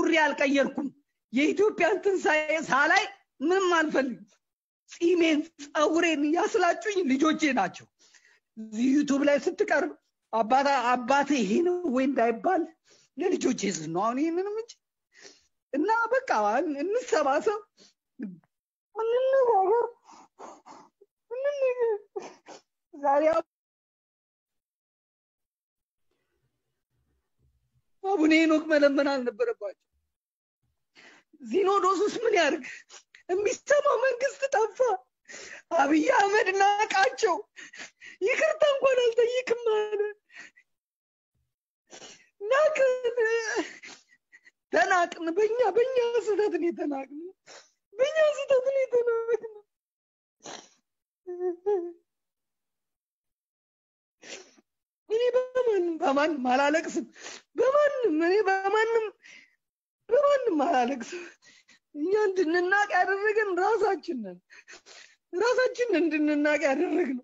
ጸጉሬ አልቀየርኩም። የኢትዮጵያን ትንሣኤ ሳላይ ምንም አልፈልግም። ጺሜን ጸጉሬን ያስላጩኝ ልጆቼ ናቸው። እዚህ ዩቱብ ላይ ስትቀርብ አባታ አባቴ ይሄ ነው ወይ እንዳይባል ለልጆቼ ስል ነው አሁን ይህንንም እንጂ እና በቃ እንሰባሰብ፣ እንነጋገር፣ እንነጋገር። ዛሬ አቡነ ሄኖክ መለመን አልነበረባቸው። ሲኖዶሱስ ምን ያርግ? የሚሰማው መንግስት ጠፋ። አብይ አህመድ ናቃቸው። ይቅርታ እንኳን አልጠይቅም አለ። ናቅን፣ ተናቅን። በኛ በኛ ስህተት ነው የተናቅን። በኛ ስህተት ነው የተናቅን። እኔ በማንም በማንም አላለቅስም። በማንም እኔ በማንም በማንም አላለቅስም። እኛ እንድንናቅ ያደረገን ራሳችን ነን። ራሳችን እንድንናቅ ያደረግነው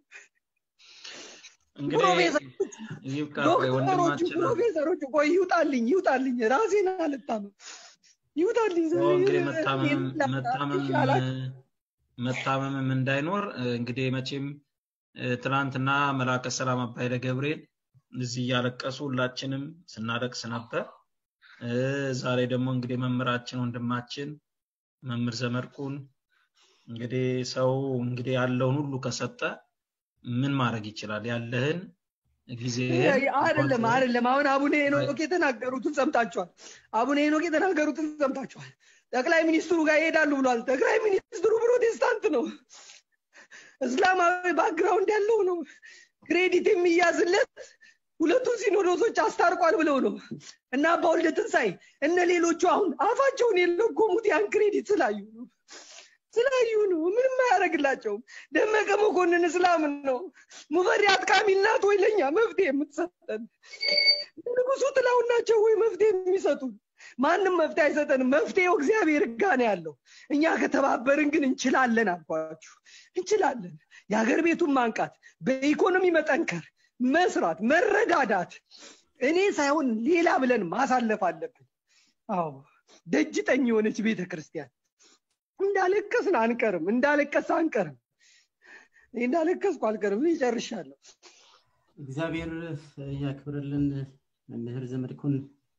እንግዲህ ይብቃ። ቆይ ዶክተሮቹ ወንድማችን ፕሮፌሰሮቹ ቆይ ይውጣልኝ ይውጣልኝ ራሴን አልታመም ይውጣልኝ ኦ፣ እንግዲህ መታመም መታመም ይሻላል። መታመምም እንዳይኖር እንግዲህ መቼም እ፣ ትናንትና መላከ ሰላም አባይለ ገብርኤል እዚህ እያለቀሱ ሁላችንም ስናለቅስ ነበር። እ፣ ዛሬ ደግሞ እንግዲህ መምህራችን ወንድማችን መምህር ዘመድኩን እንግዲህ ሰው እንግዲህ ያለውን ሁሉ ከሰጠ ምን ማድረግ ይችላል? ያለህን ጊዜህን አይደለም አይደለም። አሁን አቡነ ሄኖክ የተናገሩትን ሰምታችኋል። አቡነ ሄኖክ የተናገሩትን ሰምታችኋል። ጠቅላይ ሚኒስትሩ ጋር ይሄዳሉ ብሏል። ጠቅላይ ሚኒስትሩ ፕሮቴስታንት ነው፣ እስላማዊ ባክግራውንድ ያለው ነው። ክሬዲት የሚያዝለት ሁለቱን ሲኖዶሶች አስታርቋል ብለው ነው እና አባ ወልደ ትንሣኤ እነ ሌሎቹ አሁን አፋቸውን የለጎሙት ያን ክሬዲት ስላዩ ነው ስላዩ ነው። ምንም አያደርግላቸውም። ደመቀ መኮንን እስላም ነው። ሙፈሪያት ካሚል ናት ወይ ለእኛ መፍትሄ የምትሰጠን? ንጉሱ ጥላሁን ናቸው ወይ መፍትሄ የሚሰጡን? ማንም መፍትሄ አይሰጠንም። መፍትሄው እግዚአብሔር ጋ ነው ያለው። እኛ ከተባበርን ግን እንችላለን አልኳችሁ፣ እንችላለን። የሀገር ቤቱን ማንቃት፣ በኢኮኖሚ መጠንከር፣ መስራት፣ መረዳዳት፣ እኔ ሳይሆን ሌላ ብለን ማሳለፍ አለብን። አዎ ደጅ ጠኝ የሆነች ቤተ ክርስቲያን እንዳለቀስን አንቀርም፣ እንዳለቀስ አንቀርም። እኔ እንዳለቀስኩ አልቀርም። እኔ ጨርሻለሁ። እግዚአብሔር ያክብርልን። መምህር ዘመድኩን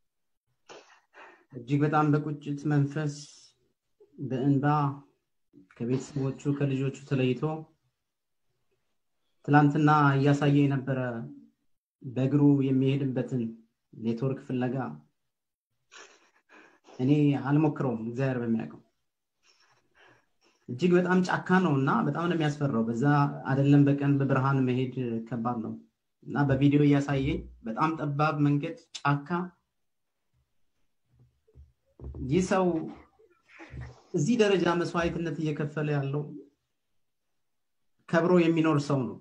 እጅግ በጣም በቁጭት መንፈስ በእንባ ከቤተሰቦቹ ከልጆቹ ተለይቶ ትላንትና እያሳየ የነበረ በእግሩ የሚሄድበትን ኔትወርክ ፍለጋ እኔ አልሞክረውም፣ እግዚአብሔር በሚያውቀው እጅግ በጣም ጫካ ነው እና በጣም ነው የሚያስፈራው። በዛ አይደለም በቀን በብርሃን መሄድ ከባድ ነው እና በቪዲዮ እያሳየኝ በጣም ጠባብ መንገድ ጫካ ይህ ሰው እዚህ ደረጃ መስዋዕትነት እየከፈለ ያለው ከብሮ የሚኖር ሰው ነው።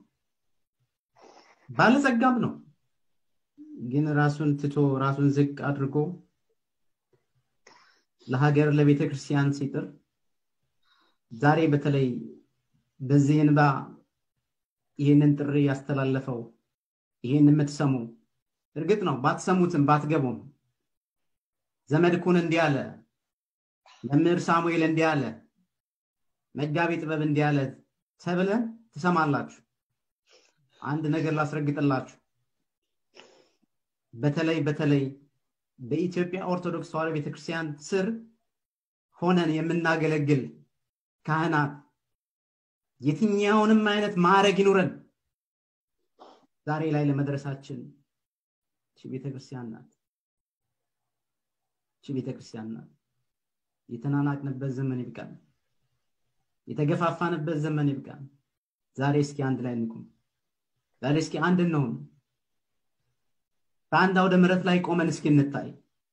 ባለጸጋም ነው። ግን ራሱን ትቶ ራሱን ዝቅ አድርጎ ለሀገር ለቤተ ክርስቲያን ሲጥር ዛሬ በተለይ በዚህ እንባ ይህንን ጥሪ ያስተላለፈው ይህን የምትሰሙ እርግጥ ነው ባትሰሙትም ባትገቡም ዘመድኩን እንዲህ አለ፣ መምህር ሳሙኤል እንዲህ አለ፣ መጋቢ ጥበብ እንዲህ አለ ተብለ ትሰማላችሁ። አንድ ነገር ላስረግጥላችሁ። በተለይ በተለይ በኢትዮጵያ ኦርቶዶክስ ተዋሕዶ ቤተክርስቲያን ስር ሆነን የምናገለግል ካህናት የትኛውንም አይነት ማዕረግ ይኑረን ዛሬ ላይ ለመድረሳችን እቺ ቤተክርስቲያን ናት። እቺ ቤተክርስቲያን ናት። የተናናቅንበት ዘመን ይብቃል። የተገፋፋንበት ዘመን ይብቃል። ዛሬ እስኪ አንድ ላይ እንቁም። ዛሬ እስኪ አንድ እንሆን። በአንድ አውደ ምሕረት ላይ ቆመን እስኪ እንታይ።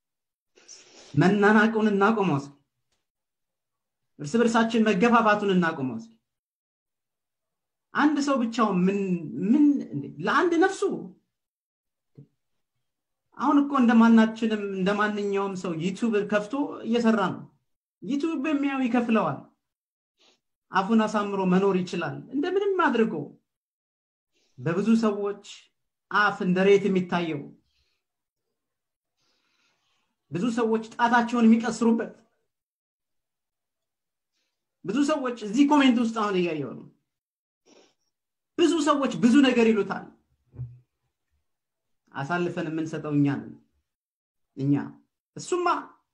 መናናቁን እናቆመው እስኪ። እርስ በርሳችን መገፋፋቱን እናቆመው እስኪ። አንድ ሰው ብቻውን ምን ምን ለአንድ ነፍሱ አሁን እኮ እንደማናችንም እንደማንኛውም ሰው ዩቱብ ከፍቶ እየሰራ ነው። ዩቱብ በሚያው ይከፍለዋል። አፉን አሳምሮ መኖር ይችላል። እንደምንም አድርጎ በብዙ ሰዎች አፍ እንደ ሬት የሚታየው ብዙ ሰዎች ጣታቸውን የሚቀስሩበት ብዙ ሰዎች እዚህ ኮሜንት ውስጥ አሁን እያየው ነው ብዙ ሰዎች ብዙ ነገር ይሉታል አሳልፈን የምንሰጠው እኛ ነን እኛ እሱማ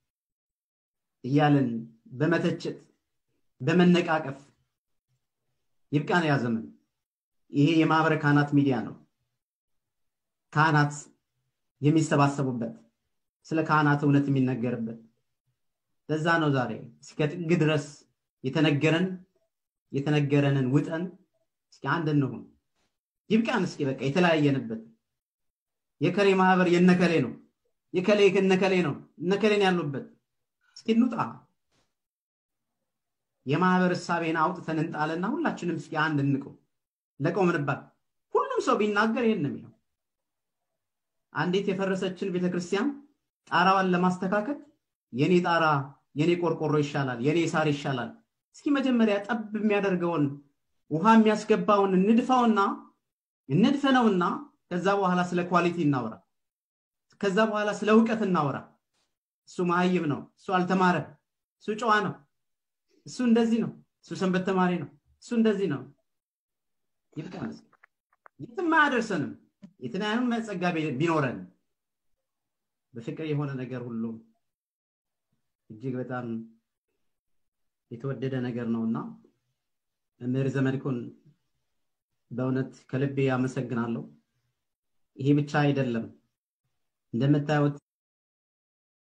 እያለን በመተቸት በመነቃቀፍ ይብቃን ያ ዘመን ይሄ የማህበረ ካህናት ሚዲያ ነው ካህናት የሚሰባሰቡበት ስለ ካህናት እውነት የሚነገርበት ለዛ ነው ዛሬ እስከ ጥግ ድረስ የተነገረን የተነገረንን ውጠን እስኪ አንድ እንሁን ይብቃን እስኪ በቃ የተለያየንበት የከሌ ማህበር የነከሌ ነው የከሌ እነከሌ ነው እነከሌን ያሉበት እስኪ እንውጣ የማህበር እሳቤን አውጥተን እንጣልና ሁላችንም እስኪ አንድ እንቀው ለቆምንባት ሁሉም ሰው ቢናገር ይህን ነው የሚለው አንዲት የፈረሰችን ቤተክርስቲያን ጣራዋን ለማስተካከል የኔ ጣራ የኔ ቆርቆሮ ይሻላል የኔ ሳር ይሻላል እስኪ መጀመሪያ ጠብ የሚያደርገውን ውሃ የሚያስገባውን እንድፋውና እንድፈነውና ከዛ በኋላ ስለ ኳሊቲ እናወራ ከዛ በኋላ ስለ እውቀት እናወራ እሱ መሀይብ ነው እሱ አልተማረ እሱ ጨዋ ነው እሱ እንደዚህ ነው እሱ ሰንበት ተማሪ ነው እሱ እንደዚህ ነው ይልቃል የትም አያደርሰንም የትናያንም ጸጋ ቢኖረን በፍቅር የሆነ ነገር ሁሉ እጅግ በጣም የተወደደ ነገር ነውና መምህር ዘመድኩን በእውነት ከልቤ አመሰግናለሁ ይሄ ብቻ አይደለም እንደምታዩት